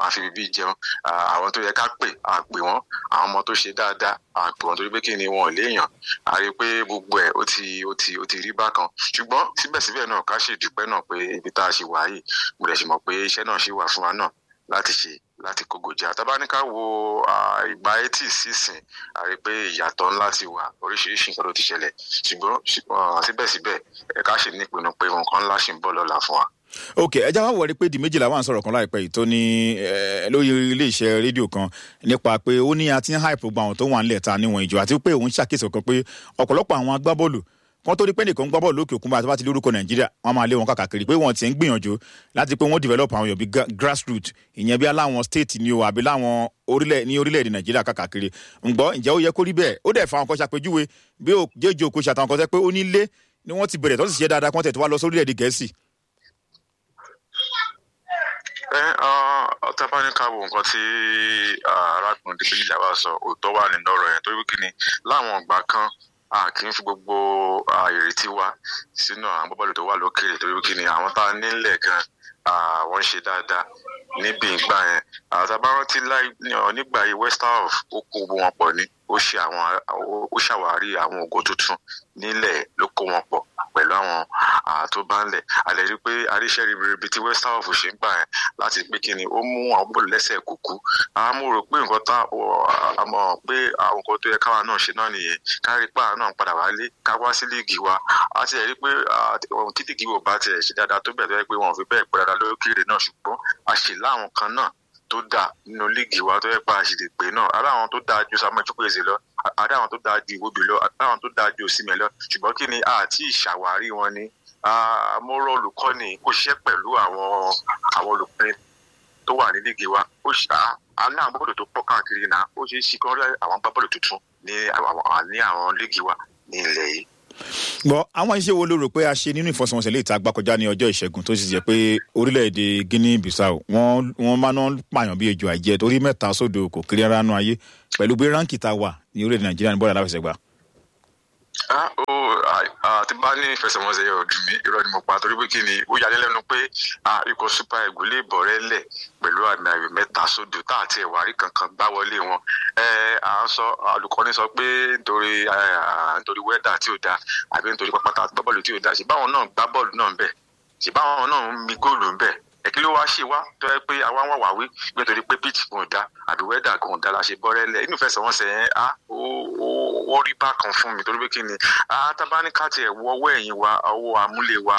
àfi bíbí jẹun àwọn tó yẹ ká pè à pè wọ́n àwọn ọmọ tó ṣe dáadáa à pè wọ́n torí pé kí ni wọn ò léèyàn a rí i pé gbogbo ẹ̀ ó ti ó ti ó ti rí bákan ṣùgbọ́n síbẹ̀síbẹ̀ náà ká ṣe dúpẹ́ náà pé ibi tá a ṣe wà yìí mo lè ṣe mọ̀ pé iṣẹ́ náà ṣì wà fún wa náà láti ṣe láti kógojá tabaníká wo ìgbà etí sísìn a rí i pé ìyàtọ̀ ńlá ti wà oríṣiríṣi nǹkan ló ti ṣẹlẹ̀ ṣùgbọ́n síbẹ̀síbẹ̀ ẹ̀ka ṣì ní ìpinnu pé nǹkan ńlá ṣì ń bọ̀ lọ́la fún wa ok ẹ já wá wọlé pé di méjìlá wà ń sọ̀rọ̀ kan láìpẹ́ yìí tó ní lórí iléeṣẹ́ rédíò kan nípa pé ó ní a ti ń hype gbogbo àwọn tó wà nílẹ̀ ta níwọ̀n ìjọ àti pé òun ṣàkíyèsí kan pé ọ̀pọ̀lọpọ̀ àwọn agbábọ́ọ̀lù kan tó rí pé nìkan gbá bọ́ọ̀lù lókè òkun bá a ti lórúkọ nàìjíríà wọ́n máa lé wọn káàkiri pé wọ́n ti ń gbìyànjú láti pé wọ́n develop àwọn èèyàn bíi grassroot ìyẹn bí aláwọn state ni o àbí láwọn orílẹ̀ ní orílẹ̀-èdè nàìjíríà káàkiri ǹgbọ́ ǹjẹ́ ó yẹ kó rí bẹ́ẹ̀ ó dẹ̀ fa àwọn kan ṣàpèjúwe bí ó jẹ́jọ́ òkú ṣàtàwọn kan tẹ́ pé ó ní ilé ni wọ́n ti bẹ̀rẹ̀ tó sì ṣe dáadáa kọ́ńtẹ̀ tó wá lọ sórílẹ̀-èdè gẹ̀ẹ́sì ẹ ọtá bá ní ká wo nǹkan tí arákùnrin débìlì làwà sọ òótọ́ wà nínú ọ̀rọ̀ yẹn torí kí ni láwọn ìgbà kan a kì í fi gbogbo ìrètí wa sínú àwọn bọ́bọ́ọ̀lù tó wà lókèrè torí kí ni àwọn tá a nílẹ̀ gan wọ́n ń ṣe dáadáa níbi ìgbà yẹn àtàbárántí nígbà yìí west half ó kó wọn pọ̀ ní ó ṣe àwọn ó ṣàwárí àwọn ògo tuntun nílẹ̀ ló kó wọn pọ̀ pẹ̀lú àwọn tó bá ń lẹ̀ àlẹ́ rí pé aríṣẹ́ ribiribi tí west half ṣe ń gbà yẹn láti pé kí ni ó mú àwọn bọ́ọ̀lù lẹ́sẹ̀ kúkú àwọn mo rò pé nǹkan tá a mọ̀ pé àwọn nǹkan tó yẹ káwa náà ṣe náà nìyẹn kárí pa àwọn náà padà wálé ká wá sí líìgì wa a ti rí pé tí líìgì wo bá tiẹ̀ ṣe dáadáa tó bẹ̀ tó yẹ pé wọn ò fi bẹ́ẹ̀ pẹ́ dáadáa lókèrè náà ṣùgbọ́n a ṣe láwọn kan náà tó dáa nínú líìgì wa tó yẹ pa àṣìlè pé náà ará àwọn tó dáa ju samuel chukwueze lọ ará àwọn tó dáa ju iwobi lọ ará àwọn tó dáa ju osimẹ lọ ṣùgbọ́n kí ni àti ìṣàwárí wọn ni mo rọ olùkọ́ni kó ṣiṣẹ́ pẹ̀lú àwọn àwọn olùkọ́ni tó wà ní líìgì wa ó ṣe àná àwọn bọ́ọ̀lù tó pọ̀ káàkiri náà ó ṣe é ṣe kán rí àwọn bọ́ọ̀lù tuntun ní àwọn líìgì wa ní ilẹ̀ yìí gbọ́ àwọn iṣẹ́ wo ló rò pé a ṣe nínú ìfọsọ̀wọnsẹ̀ lè ta gbàkọjá ní ọjọ́ ìṣẹ́gun tó sì jẹ́ pé orílẹ̀-èdè guinea bissau wọ́n wọ́n máa ń pààyàn bí ejò àìjẹ́ torí mẹ́ta sódò kò kiri ara nú ayé pẹ̀lú bí ránkì ta wà ní orílẹ̀-èdè nàìjíríà ní bọ́ọ̀lù aláfẹsẹ̀gbá. tí bá ní ìfẹsẹ̀wọnsẹ̀ yẹn ò dùn mí irọ́ ni mo pa torí pé kí ni ó yà lẹ́nu pé ikọ̀ super eagles lè bọ̀ rẹ́ lẹ̀ pẹ̀lú àmì ayò mẹ́ta sódò tá àti ẹ̀wárí kankan gbá wọlé wọn à ń sọ olùkọ́ni sọ pé nítorí nítorí wẹ́dà tí ò da àbí nítorí pápátá gbá bọ́ọ̀lù tí ò da ṣèbáwọn náà gbá bọ́ọ̀lù náà ń bẹ̀ ṣèbáwọn náà ń mi góòlù ń bẹ̀ ẹ̀kí ló wá ṣe wá tó yẹ pé àwa wà wá wí nítorí pé pitch kò da àbí wẹ́dà kò da la ṣe bọ́rẹ́lẹ̀ inú ìfẹsẹ̀wọnsẹ̀ yẹn á ó rí bákan fún mi torí pé kí ni tábánikà tiẹ̀ wọ ọwọ́ ẹ̀yìn wa ọwọ́ amúlé wa